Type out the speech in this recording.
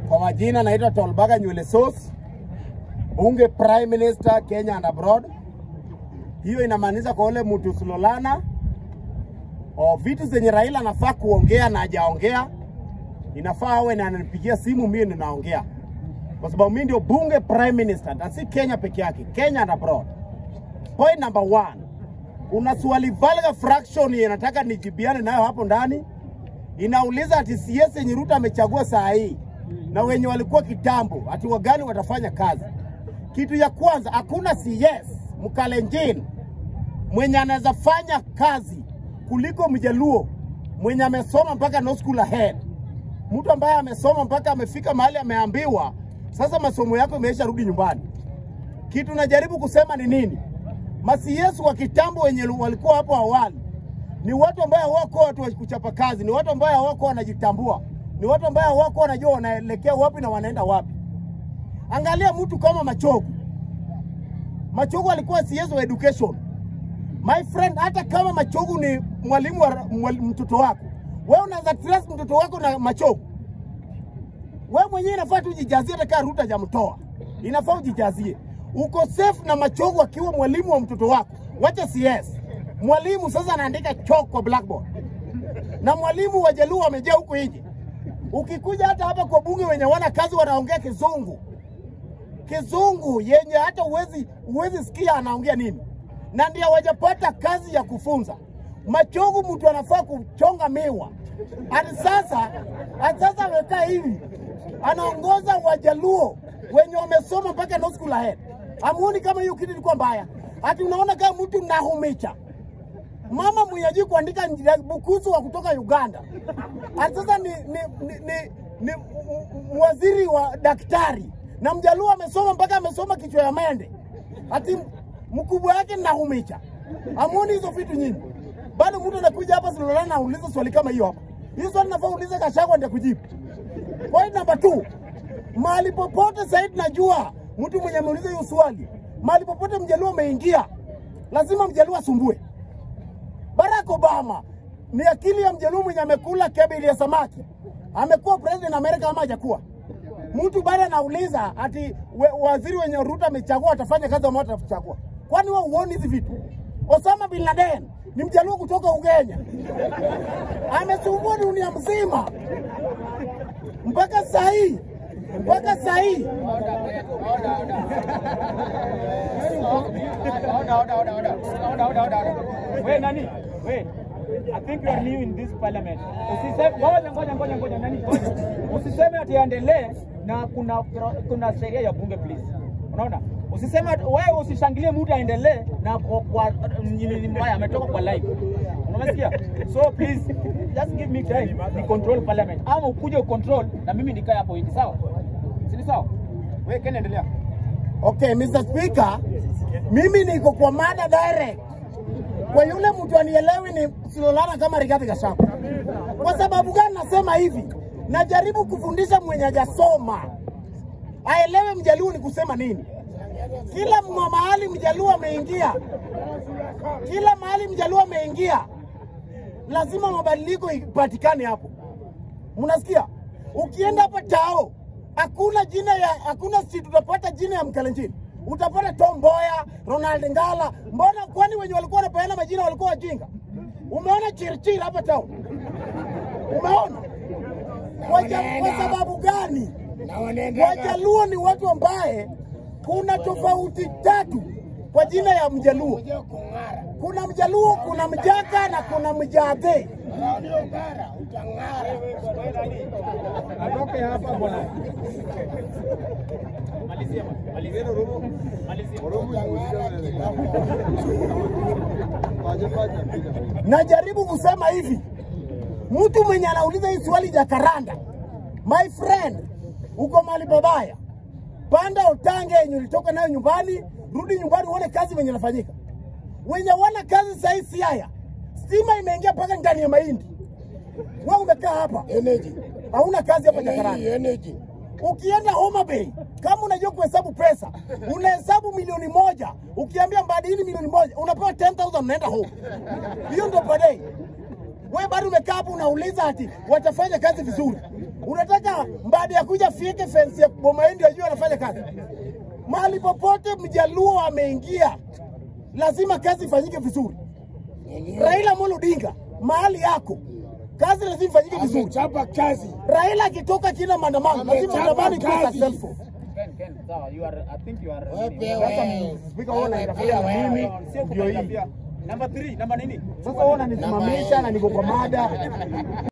Kwa majina naitwa Tolbaga Nywele Sauce, bunge prime minister Kenya and abroad. Hiyo inamaanisha kwa ule mtu Sulolana o vitu zenye Raila anafaa kuongea na hajaongea, inafaa awe na ananipigia simu, mimi ndo naongea, kwa sababu mimi ndio bunge prime minister, na si Kenya peke yake, Kenya and abroad. Point number one, kuna swali vulgar fraction yenye nataka nijibiane nayo hapo ndani, inauliza ati CS yenye Ruto amechagua saa hii na wenye walikuwa kitambo, ati wagani watafanya kazi. Kitu ya kwanza, hakuna CS Mkalenjin mwenye anaweza fanya kazi kuliko Mjaluo mwenye amesoma mpaka no school ahead, mtu ambaye amesoma mpaka amefika mahali ameambiwa sasa masomo yako imeisha, rudi nyumbani. Kitu najaribu kusema ni nini? Masiyesu wa kitambo wenye walikuwa hapo awali ni watu ambao hawako watu wa kuchapa kazi, ni watu ambao hawako wanajitambua, ni watu ambao hawako wanajua wanaelekea wapi na wanaenda wapi. Angalia mtu kama Machogu. Machogu alikuwa CS wa education. My friend, hata kama Machogu ni mwalimu wa mwali, mtoto wako, wewe unaweza trust mtoto wako na Machogu? Wewe mwenyewe inafaa tu ujijazie, hata kama Ruto hajamtoa, inafaa ujijazie. Uko safe na Machogu akiwa mwalimu wa mtoto wako, wacha CS. Mwalimu sasa anaandika chalk kwa blackboard, na mwalimu wa Jaluo wamejaa huko nje. Ukikuja hata hapa kwa bunge wenye wana kazi wanaongea kizungu kizungu yenye hata uwezi, uwezi sikia anaongea nini, na ndio hawajapata kazi ya kufunza. Machogu mtu anafaa kuchonga miwa hadi sasa, hadi sasa amekaa hivi anaongoza Wajaluo wenye wamesoma mpaka no school ahead. Amuoni kama hiyo kitu ilikuwa mbaya? Ati unaona kama mtu nahumicha mama mwenyeji kuandika bukusu wa kutoka Uganda, ati sasa ni, ni, ni, ni, ni waziri wa daktari na mjaluo amesoma mpaka amesoma kichwa ya mende, ati mkubwa yake nahumicha. Amuoni hizo vitu nyingi? Bado mtu anakuja hapa Silolana na auliza swali kama hiyo hapa. Hiyo swali nafaa uulize Gachagua ndio kujibu. Point number two, mahali popote Said najua mtu mwenye ameuliza hiyo swali, mahali popote mjaluo ameingia, lazima mjaluo asumbue. Barack Obama ni akili ya mjaluo mwenye amekula kebili ya samaki, amekuwa president Amerika ama hajakuwa? Mtu bado anauliza ati we, waziri wenye Ruto amechagua atafanya kazi ama atachagua. Kwani wewe uoni hizi vitu? Osama bin Laden ni mjaluo kutoka Ugenya, amesumbua dunia mzima mpaka saa hii mpaka saa hii We nani? We. I think you are new in this parliament. Usiseme ngoja ngoja ngoja ngoja nani? Ngoja. Usiseme ati endelee na kuna kuna sheria ya bunge please. Unaona? Usiseme ati- wewe usishangilie mtu aendelee na kwa, kwa nini mbaya ametoka kwa live. Unasikia? So please just give me time ni control parliament. Ama ukuje ucontrol na mimi nikae hapo hivi sawa? Si ni sawa? Wewe Ken endelea. Okay, Mr. Speaker, mimi niko kwa mada direct. Kwa yule mtu anielewi ni Silolana kama Rigathi Gachagua. Kwa sababu gani nasema hivi? Najaribu kufundisha mwenye hajasoma aelewe mjaluo ni kusema nini. Kila mwa- mahali mjaluo ameingia, kila mahali mjaluo ameingia, lazima mabadiliko ipatikane hapo. Mnasikia? Ukienda hapa Tao, hakuna jina ya hakuna si tutapata jina ya Mkalenjin. Utapata Tom Mboya, Ronald Ngala. Mbona kwani wenye walikuwa wanapeana majina walikuwa wajinga? Umeona Chirchir hapa Tao? Umeona? Kwa, ja- kwa sababu gani? Wajaluo ni watu ambaye kuna tofauti tatu kwa jina ya Mjaluo. Kuna Mjaluo, kuna Mjaka na kuna Mjadhe. Atoke hapa bwana. Malizia. Malizia. Malizia. Najaribu kusema hivi, mtu mwenye anauliza hii swali Jakaranda, my friend, uko mahali pabaya, panda utange yenye ulitoka nayo nyumbani, rudi nyumbani uone kazi venye inafanyika. Wenye wana kazi sahii Siaya, stima imeingia mpaka ndani ya mahindi. Wewe umekaa hapa Energy. hauna kazi hapa Jakaranda. Energy. Ukienda Homa Bay, kama unajua kuhesabu pesa, unahesabu milioni moja, ukiambia Mbadili milioni moja, unapewa 10,000 unaenda home. Hiyo ndio per day. Wewe bado umekaa hapo unauliza ati watafanya kazi vizuri. Unataka baada ya kuja fieke fence ya boma yenu ndio ajue anafanya kazi? Mahali popote mjaluo ameingia, lazima kazi ifanyike vizuri. Raila Amolo Odinga, mahali yako kazi lazima ifanyike vizuri. Amechapa kazi. Raila akitoka kila maandamano, lazima Amechapa maandamano ikuwe kazi. successful. Ken, Ken, sawa, you are, I think you are Wewe, Sasa wewe. spika wewe unanirafia na Wewe, mimi sio ndio hii. kukaribia. Number 3, namba nini? Sasa wewe unanisimamisha na niko kwa mada.